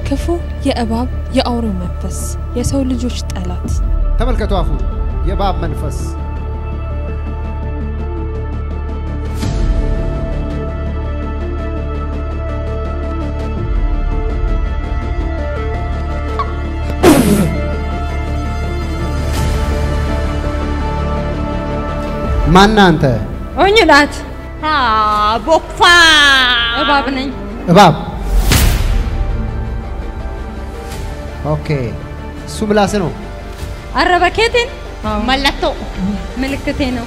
ክፉ የእባብ የአውሬው መንፈስ የሰው ልጆች ጠላት ተመልከቱ አፉ የእባብ መንፈስ ማና አንተ ኦኝላት ቦክፋ እባብ ነኝ። እባብ ኦኬ እሱ ምላስ ነው አረበኬቴን መለቶ ምልክቴ ነው።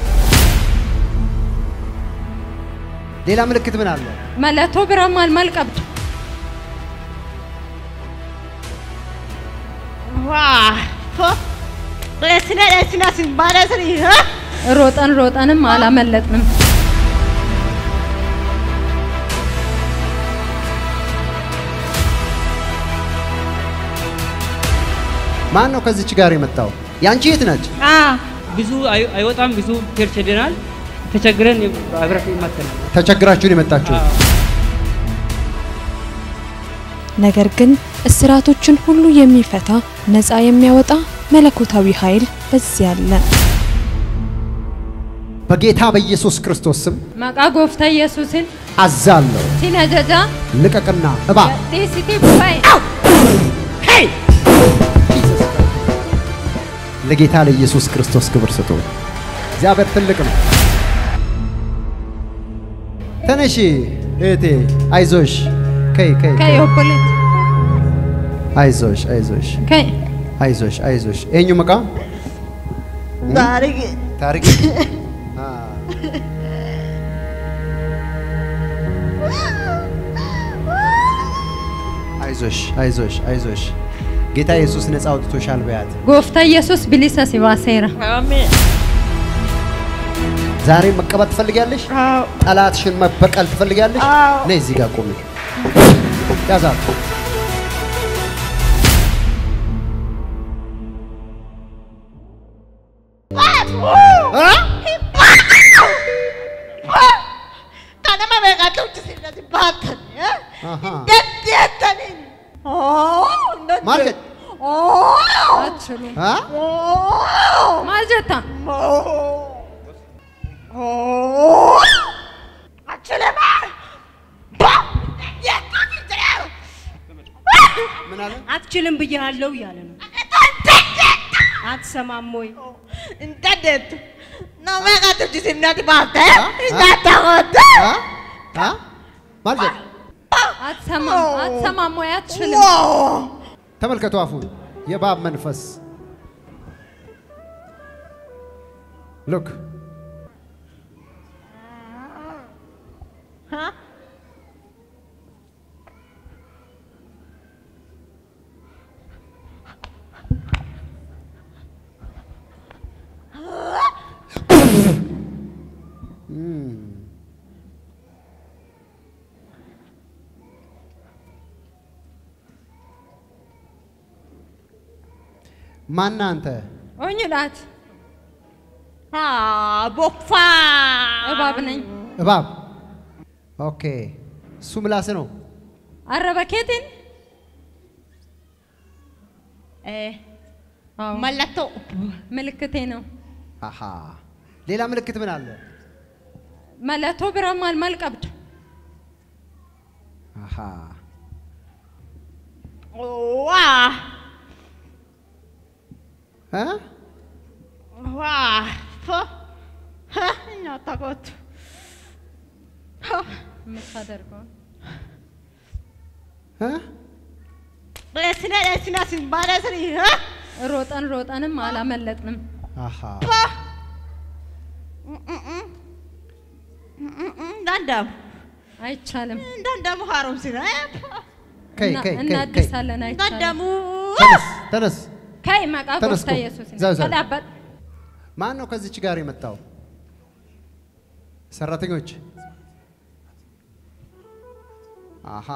ሌላ ምልክት ምን አለ መለቶ ብረማል መልቀብድ ዋ ስነ ስነ ሲባለ ስሪ ሮጠን ሮጠንም አላመለጥንም። ማን ነው ከዚች ጋር የመጣው ያንቺ የት ነች ብዙ አይ- አይወጣም። ብዙ ቸርች ሄደናል። ተቸግረን አብረን ይማተናል። ተቸግራችሁን የመጣችሁ ነገር ግን እስራቶችን ሁሉ የሚፈታ ነፃ የሚያወጣ መለኮታዊ ኃይል በዚያ አለ። በጌታ በኢየሱስ ክርስቶስ ስም መቃ ጎፍታ ኢየሱስን አዛለሁ ሲነጀጃ ልቀቅና እባብ ዲሲቲ ቡባይ ለጌታ ለኢየሱስ ክርስቶስ ክብር ስጡ። እግዚአብሔር ትልቅ ነው። ተነሺ እህቴ፣ አይዞሽ። ከይ ከይ ከይ ኦፖሌት አይዞሽ አይዞሽ ከይ አይዞሽ አይዞሽ። ይሄኙ መቃ ታሪክ ታሪክ አ፣ አይዞሽ አይዞሽ አይዞሽ። ጌታ ኢየሱስ ነፃ አውጥቶሻል በያት። ጎፍታ ኢየሱስ ብሊሰ ሲባሴራ አሜን ዛሬ መቀበል ትፈልጊያለሽ? አዎ ጠላትሽን መበቀል ትፈልጊያለሽ? አዎ። ነይ እዚህ ጋር ቆሚ። ያዛት። kanama beekatu uchisirrati baatani አሃ detti ettani ማርገት አትችሉም አ ማልጀታ አችለማ ምን አለ? አትችልም ብያለሁ እያለ ነው። አትሰማም ወይ? እንደት ነው beekatu uchisirrati baate እንዳታወደ አ አ ማርገት አትሰማም አትሰማም ወይ አትችልም ተመልከቱ አፉን የእባብ መንፈስ ሉክ ማና አንተ ኦኝላት ቦክፋ እባብ ነኝ። እባብ ኦኬ እሱ ምላስ ነው አረበኬቴን አዎ መለቶ ምልክቴ ነው። አሃ ሌላ ምልክት ምን አለ መለቶ ብረማል መልቀብድ አሃ ዋ እ ዋ እናታቆቱ የምታደርገው እ ስነ ስነ ሲባለ ስሪ ሮጠን ሮጠንም አላመለጥንም። አሃ እንዳንዳሙ አይቻልም። እንዳንዳሙ ሀሮም ሲነ ከይ እና- ከይ ከይ ከይ እናድሳለን። አይቻልም። እንዳንዳሙ ተነስ ተነስ ከይ መቃ ተነስ ጎፍታ ቁም። ኢየሱስ ዘው ዘው። ቀዳበት ማን ነው ከዚች ጋር የመጣው ሰራተኞች አሃ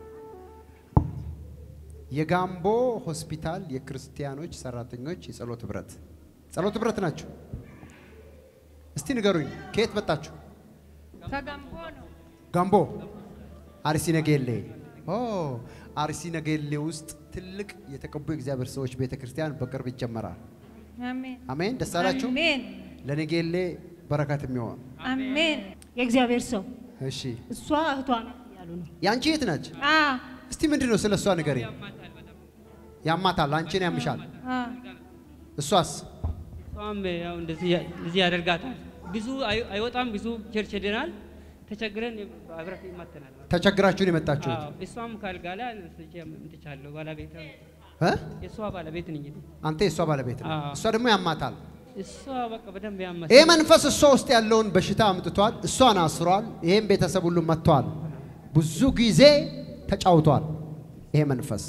የጋምቦ ሆስፒታል የክርስቲያኖች ሰራተኞች የጸሎት ህብረት ጸሎት ህብረት ናቸው እስቲ ንገሩኝ ከየት መጣችሁ ከጋምቦ ነው። ጋምቦ አርሲ ነገሌ ኦ አርሲ ነገሌ ውስጥ ትልቅ የተቀቡ የእግዚአብሔር ሰዎች ቤተ ክርስቲያን በቅርብ ይጀመራል። አሜን አሜን። ደስ አላችሁ። አሜን ለነጌሌ በረከት የሚሆን አሜን የእግዚአብሔር ሰው እሺ። እሷ እህቷ ናት እያሉ ነው። ያንቺ የት ናች? አ እስቲ ምንድን ነው ስለ እሷ ንገሪ። ያማታል፣ አንቺን ያምሻል። አ እሷስ እሷም ያው እንደዚህ ያ- እንደዚህ ያደርጋታል። ብዙ አይ- አይወጣም። ብዙ ቸርች ሄደናል። ተቸግረን አብረት ይማተናል። ተቸግራችሁን የመጣችሁት አዎ፣ እሷም ካልጋ ላይ አንስቼ አምጥቻለሁ። ባለቤት እ? የእሷ ባለቤት ነኝ እኔ። አንተ የእሷ ባለቤት ነው። አዎ። እሷ ደግሞ ያማታል። እሷ በቃ በደንብ ያማት ይህ መንፈስ እሷ ውስጥ ያለውን በሽታ አምጥቷል። እሷን አስሯል። ይህም ቤተሰብ ሁሉ መጥቷል። ብዙ ጊዜ ተጫውቷል። ይሄ መንፈስ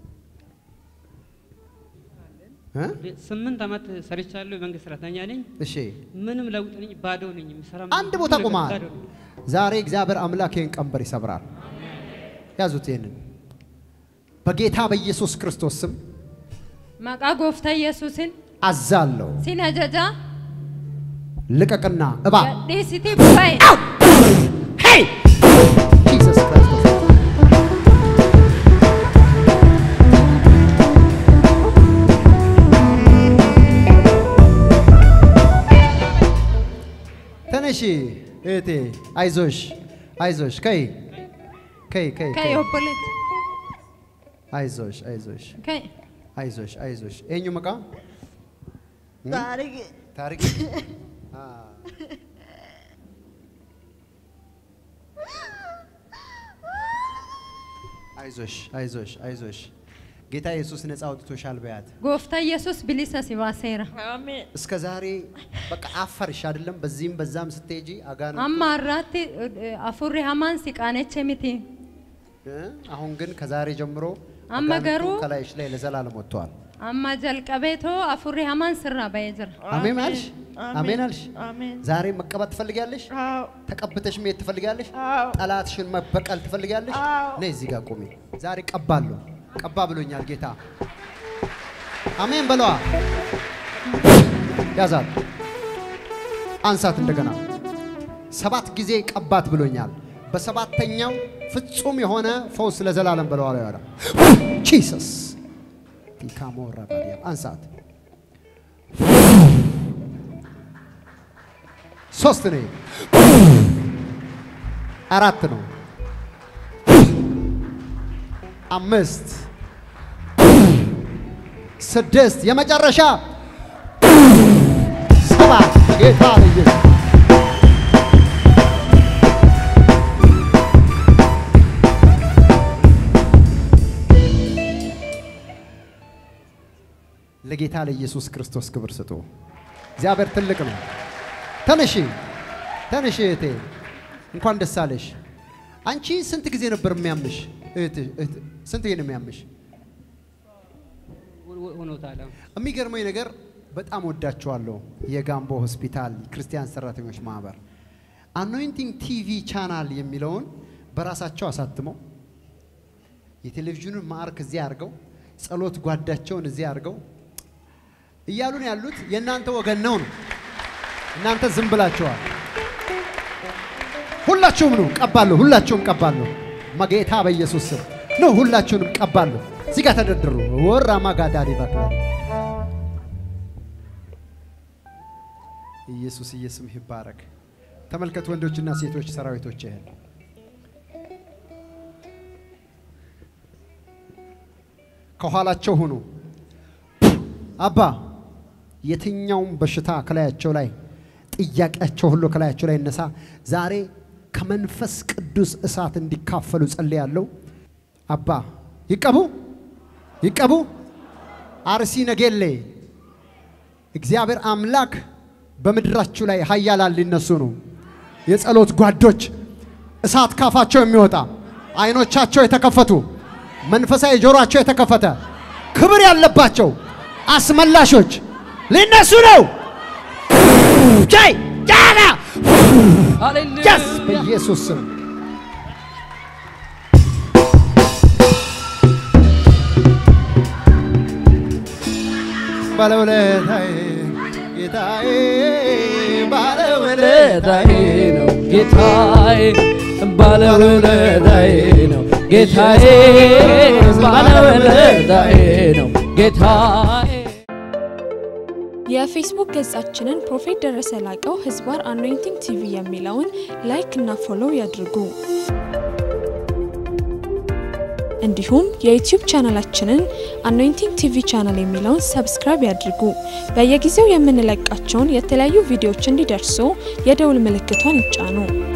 እ? ስምንት ዓመት ሰርቻለሁ። የመንግስት ሰራተኛ ነኝ። እሺ ምንም ለውጥ ነኝ። ባዶ ነኝ። የምሰራ አንድ ቦታ ምንም ቆመሃል። ባዶ ነኝ። ዛሬ እግዚአብሔር አምላክ ይህን ቀንበር ይሰብራል። ያዙት ይህንን በጌታ በኢየሱስ ክርስቶስ ስም መቃ ጎፍታ ኢየሱስን አዛለሁ። ሲነጀጃ ልቀቅና እባብ ዲሲቲ ቡባይ ሄይ ጂሰስ ክርስቶስ ተነሺ እህቴ፣ አይዞሽ አይዞሽ፣ ከይ ከይ ከይ ከይ ከይ፣ ኦቦሌት አይዞሽ አይዞሽ ከይ አይዞሽ አይዞሽ። ኤኙ መቃ ታሪክ ታሪክ አ አይዞሽ አይዞሽ አይዞሽ። ጌታ ኢየሱስ ነፃ አውጥቶሻል በያት። ጎፍታ ኢየሱስ ብሊሰ ሲባሴራ አሜን እስከ ዛሬ በቃ አፈርሽ አይደለም። በዚህም በዛም ስትሄጂ አጋን አማ አራቲ አፉሪ ሀማን ሲቃነቼ ሚቲ አሁን ግን ከዛሬ ጀምሮ አመ አጋንንቱ ገሩ- ከላይሽ ላይ ለዘላለም ወጥተዋል። አማ ጀልቀቤቶ አፉሪ ሀማን ስራ በየጅራ አሜን አልሽ? አሜን። አሜን አልሽ? አሜን ዛሬ መቀባት ትፈልጊያለሽ? አዎ ተቀብተሽ መሄድ ትፈልጊያለሽ? አዎ ጠላትሽን መበቀል ትፈልጊያለሽ? አዎ። ነይ እዚህ ጋር ቁሚ። ዛሬ ቀባለሁ። ቀባ ብሎኛል ጌታ። አሜን በለዋ። ያዛት፣ አንሳት። እንደገና ሰባት ጊዜ ቀባት ብሎኛል። በሰባተኛው ፍጹም የሆነ ፈውስ ለዘላለም በለዋ ላይ ያለ ጂሰስ ቲካሞራ ባዲያ አንሳት። ሶስት ነው። አራት ነው። አምስት ስድስት የመጨረሻ ሰባት ጌታ ልጅ ለጌታ ለኢየሱስ ክርስቶስ ክብር ስጡ። እግዚአብሔር ትልቅ ነው። ተነሺ ተነሺ እህቴ፣ እንኳን ደስ አለሽ። አንቺ ስንት ጊዜ ነበር የሚያምሽ? እህት እህት ስንት ጊዜ ነው የሚያምሽ? ሆ- ሆ- ሆኖታል። አሁን የሚገርመኝ ነገር በጣም ወዳቸዋለሁ። የጋምቦ ሆስፒታል ክርስቲያን ሰራተኞች ማህበር አኖይንቲንግ ቲቪ ቻናል የሚለውን በራሳቸው አሳትመው የቴሌቪዥኑን ማዕርክ እዚህ አድርገው ጸሎት ጓዳቸውን እዚህ አድርገው እያሉን ያሉት የእናንተ ወገን ነው ነው። እናንተ ዝም ብላችኋል። ሁላችሁም ነው ቀባለሁ። ሁላችሁም ቀባለሁ። መጌታ በኢየሱስ ስም ነው። ሁላችሁንም ቀባለሁ። እዚህ ጋር ተደርድሩ። ወራ ማጋዳሪ ባክላ ኢየሱስ ኢየሱስ ይባረክ። ተመልከት ወንዶችና ሴቶች ሰራዊቶች ይሄን ከኋላቸው ሁኑ። አባ የትኛውም በሽታ ከላያቸው ላይ ጥያቄያቸው ሁሉ ከላያቸው ላይ ይነሳ። ዛሬ ከመንፈስ ቅዱስ እሳት እንዲካፈሉ ጸልያለሁ። አባ ይቀቡ ይቀቡ። አርሲ ነገሌ እግዚአብሔር አምላክ በምድራችሁ ላይ ኃያላን ሊነሱ ነው። የጸሎት ጓዶች እሳት ካፋቸው የሚወጣ አይኖቻቸው የተከፈቱ መንፈሳዊ ጆሮአቸው የተከፈተ ክብር ያለባቸው አስመላሾች ሊነሱ ነው። ጃይ ጃና ጀስ በኢየሱስ ስም ባለውለታዬ ጌታዬ ባለውለታዬ ባለውለታዬ ነው ጌታዬ፣ ባለውለታዬ ነው ጌታዬ ባለውለታዬ ነው ጌታዬ የፌስቡክ ገጻችንን ፕሮፌት ደረሰ ላቀው ህዝባር አኖይንቲንግ ቲቪ የሚለውን ላይክ እና ፎሎው ያድርጉ። እንዲሁም የዩቲዩብ ቻናላችንን አኖይንቲንግ ቲቪ ቻናል የሚለውን ሰብስክራይብ ያድርጉ። በየጊዜው የምንለቃቸውን የተለያዩ ቪዲዮዎች እንዲደርሱ የደውል ምልክቷን ይጫኑ።